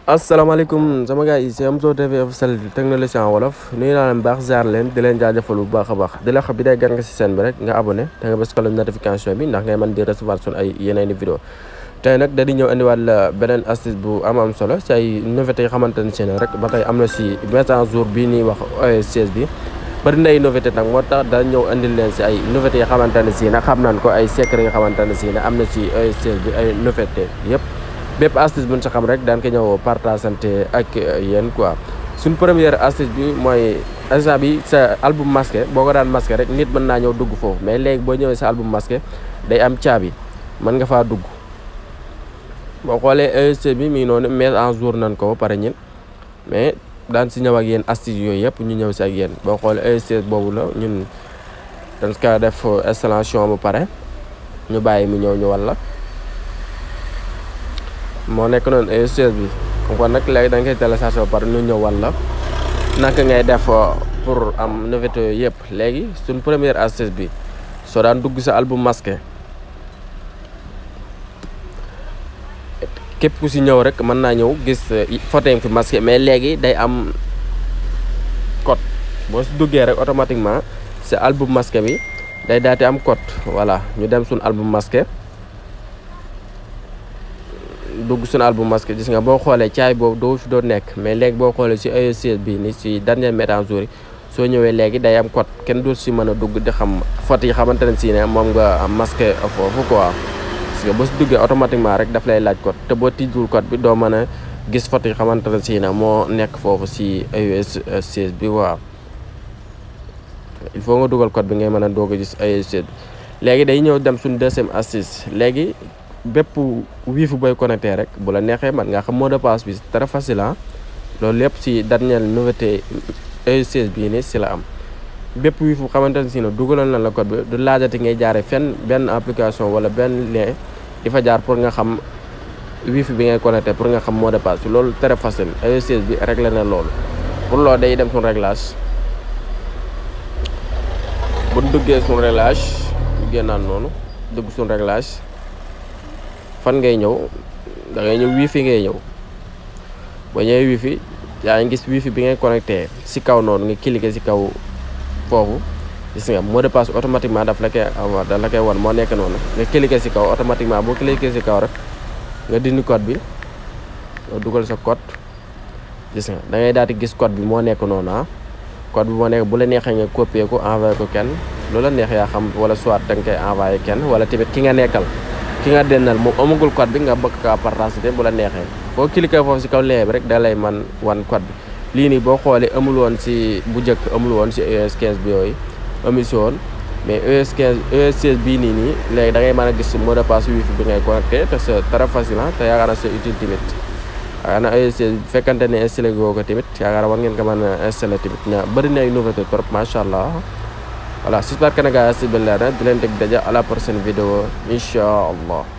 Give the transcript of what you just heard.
asalaamaaleykum sama gars yi c'est Amzo TV officiel technologie en wolof nuyu naa leen baax ziar leen di leen jaajëfal bu baax a baax di la xam bi day gan nga si seen bi rek nga abonné te nga bës ko la notification bi ndax ngay mën di recevoir sun ay yeneen i vidéo tey nag dañuy ñëw indiwaat la beneen astuce bu am am solo si ay nouveautés yi xamante ne si ne rek ba tey am na si mise en jour bii ñuy wax OS16 bi bëri na ay nouveauté nag moo tax da ñëw indil leen si ay nouveautés yi xamante ne si ne xam nañ ko ay secret yi xamante ne si ne am na si OS16 bi ay nouveauté yëpp bépp astuce bu ñu sa xam rek daan ko ñëw partageante ak yéen quoi suñ première astuce bi mooy instant bi sa album masqué boo ko daan masqué rek nit mën naa ñëw dugg foofu mais léegi boo ñëwee sa album masqué day am caabi mën nga faa dugg boo xoolee ESC bi mi ngi noonu mise en jour nañ ko ba pare ñin mais daan si ñëw ak yéen astuce yooyu yëpp ñu ñëw si ak yéen boo xoolee ESC boobu la ñun dañ ko def installation bu pare ñu bàyyi mu ñëw ñu walla moo nekk noonu ES16 bi kon nag léegi da nga koy téléchargé ba pare ñu ñëw walla naka ngay def pour am nouveauté yooyu yëpp léegi suñ première astuce bi soo daan dugg sa album masqué képp ku si ñëw rek mën naa ñëw gis photo yi fi masqué mais léegi day am code boo si duggee rek automatiquement sa album masqué bi day daati am code voilà ñu dem suñ album masqué dugg suñu album masqué gis nga boo xoolee caay boobu doo fi doon nekk mais léegi boo xoolee si ES16 bi ni si dernier mise en jour yi soo ñëwee léegi day am code kenn dootu si mën a dugg di xam photo yi xamante ne si ne moom nga masqué foofu quoi parce que boo si duggee automatiquement rek daf lay laaj code te boo tijjul code bi doo mën a gis photo yi xamante ne si ne moo nekk foofu si ES16 bi waaw il faut nga dugal code bi ngay mën a doog a gis ES16 bi léegi day ñëw dem suñu deuxième astuce léegi bépp wifi booy connecté rek bu la neexee man nga xam mot de passe bi c'est très facile ah loolu lépp si dernière nouveauté ES16 bii nii si la am bépp wifi bu xamante ne si ne dugalal na la code bi du laajati ngay jaare fenn benn application wala benn lien di fa jaar pour nga xam wifi bi ngay connecté pour nga xam mot de passe bi loolu très facile ES16 bi réglé na loolu pour loolu day dem suñu réglage bu duggee suñu réglage ñu génnaan noonu dugg suñu réglage fan ngay ñëw da ngay ñëw wifi ngay ñëw boo ñëwee wifi yaa ngi gis wifi bi ngay connecté si kaw noonu nga cliqué si kaw foofu gis nga mot de passe automatiquement daf la koy daf la koy wan moo nekk noonu nga cliqué si kaw automatiquement boo cliqué si kaw rek nga dindi code bi nga dugal sa code gis nga da ngay daal di gis code bi moo nekk noonu ah code bi moo nekk bu la neexee nga copier ko envoyé ko kenn lu la neex yaa xam wala soit da nga koy envoyé kenn wala tamit ki nga nekkal ki nga dennal moom amagul code bi nga bëgg kaa partager bu la neexee boo cliquer foofu si kaw lien bi rek da lay man wan code bi lii nii boo xoolee amul woon si bu njëkk amul woon si ES15 bi yooyu amu si woon mais ES15 ES16 bii nii nii léegi da ngay mën a gis mot de passe wifi bi ngay connecté te c'est très facile te yaakaar naa c'est utile tamit yaakaar naa ES16 bu fekkante ne installé goo ko tamit yaakaar naa war ngeen ko mën a installé tamit na bëri na ay nouveauté trop macha allah voilà j'espère que nag astuce bi leer na di leen teg daja à la prochaine vidéo incha allah